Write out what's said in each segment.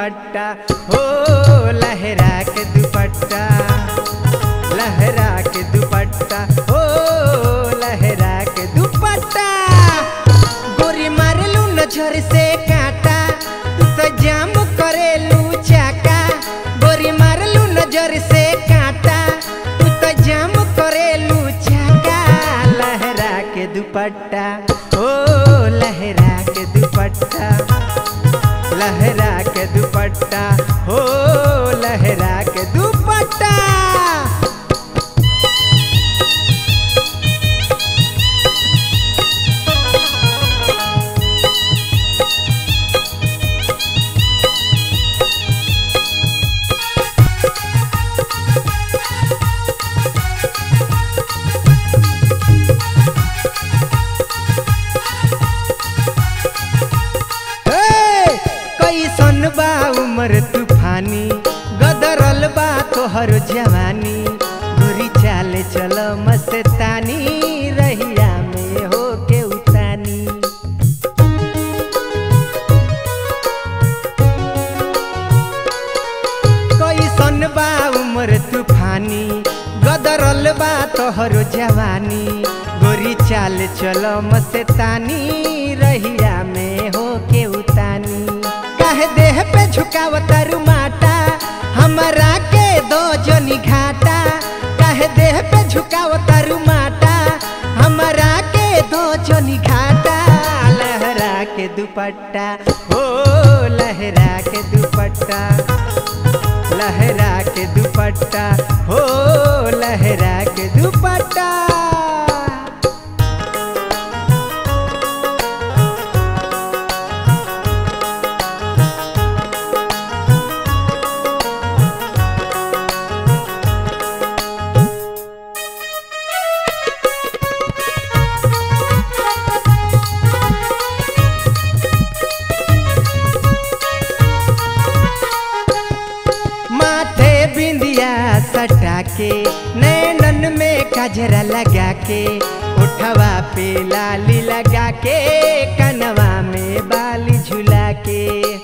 दुपट्टा हो लहरा के दुपट्टा लहरा के दुपट्टा हो लहरा के दुपट्टा गोरी मारलू नजर से काटा तू तो जाम करेलू चाका गोरी मारलू नजर से काटा तू तो जाम करेलू चाका लहरा के दुपट्टा ओ लहरा के दुपट्टा लहरा के दुपट्टा हो लहरा के दुपट्टा हे! कैसन बा उमर तूफानी गदरल बा तोहर जवानी गोरी चाल चल मस्तानी रहिया में हो के उतानी कैसन बा उमर तूफानी गदरल बा तोहर जवानी गोरी चाल चल मस्तानी रहिया में हो के उतानी कह देह पे झुकावता रुमाटा हमरा के दो जनी घाटा कह देह पे झुकावता रुमाटा हमरा के दो जनी घाटा लहरा के दुपट्टा हो लहरा के दुपट्टा लहरा के दुपट्टा हो लहरा के दुपट्टा माथे बिंदिया सटा के नैनन में कजरा लगा के उठवा पे लाली लगा के कनवा में बाली झुला के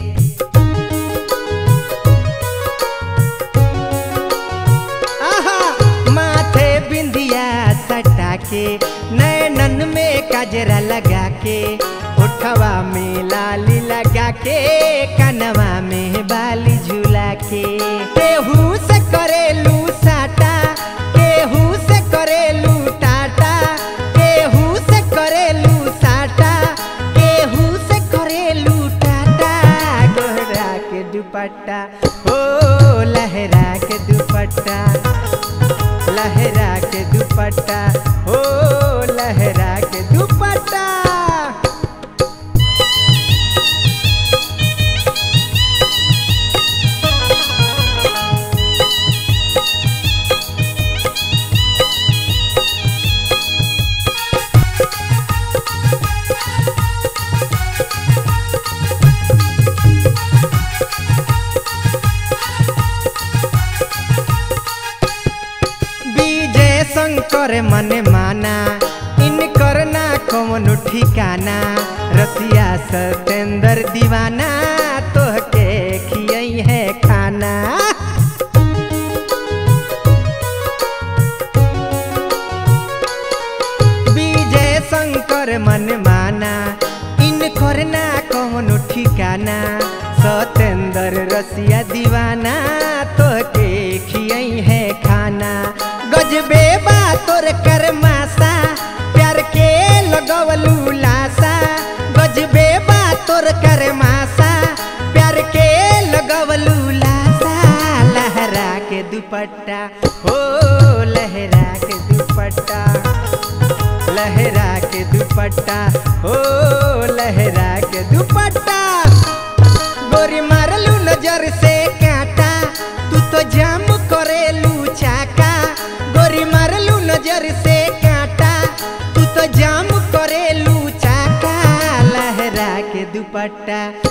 आहा माथे बिंदिया सटा के नैनन में कजरा लगा के उठवा में लाली लगा के कनवा में बाली झुला के केहू से करेलू साटा केहू से करेलू टाटा केहू से करेलू साटा केहू से करेलू टाटा गोहरा के दुपट्टा हो लहरा के दुपट्टा लहरा के दुपट्टा हो लहरा के दुपट्टा विजय शंकर मने माना इनकर ना कौनो ठिकाना रसिया सतेंद्र दीवाना तोहके खियई है खाना विजय शंकर मन माना इनकर ना कौनो ठिकाना सतेंद्र रसिया दीवाना तोहके खियई है खाना गजबे बा तोर करमासा प्यार के लगवलू लासा गजबे बा तोर करमासा प्यार के लगवलू लासा लहरा के दुपट्टा हो लहरा के दुपट्टा लहरा के दुपट्टा हो लहरा के दुपट्टा गोरी मारलू नजर से काटा तू तो जाम करेलू चाका गोरी मारलू नजर से काटा तू तो जाम करेलू चाका लहरा के दुपट्टा